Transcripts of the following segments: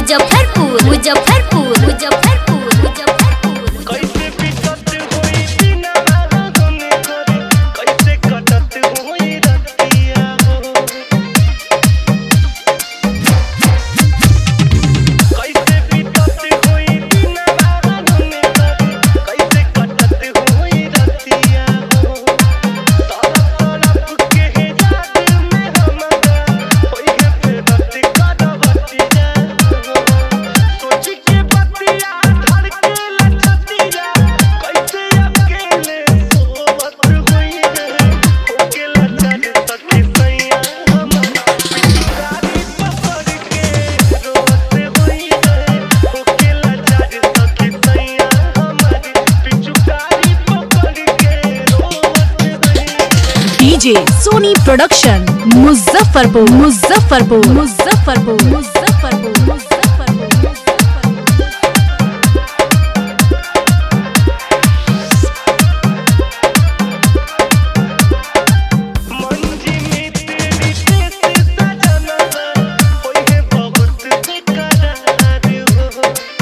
मुजफ्फरपुर मुजफ्फरपुर मुजफ्फरपुर मुजफ्फरपुर कैसे बिकट होई दिनवा गम करे कैसे कटत होई रतिया हो कैसे बिकट होई दिनवा गम करे कैसे कटत होई रतिया हो तरफ तरफ के याद में हमरा होई है फेरत करवतिया हो सोच के बतिया धड़के लचतिया कैसे अकेले सोवत हुई है होके लचर सके सैया हमारा गाड़ी पकड़ के रोवत हुई है होके लचर सके सैया हमारी पिछु गाड़ी पकड़ के रोवत हुई है डीजे सोनी प्रोडक्शन मुजफ्फरपुर मुजफ्फरपुर मुजफ्फरपुर मुजफ्फरपुर मुजफ्फरपुर मंजी में तेरी देश सजना होई है बहुत बेकरार हो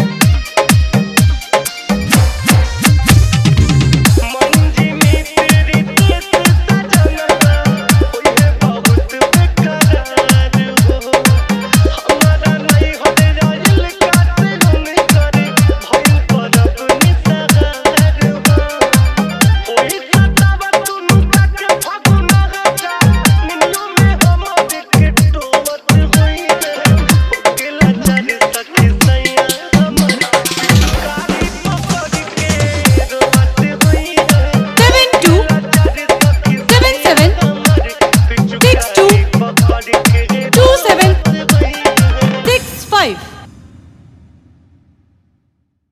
मंजी में तेरी देश सजना होई है बहुत बेकरार हो हमारा नहीं होने जाइल काटे हम करे भइल परब निसगार हो ओई सतावा तुनु तक फागुना हटा निनियो में हम देखे टोवत होई है ओकेला चल सके सैया हमारा गाड़ी पकड़ के रोवत होई है seven two seven seven seven six two पकड़ के टू सेवन रोवत होई है सिक्स फाइव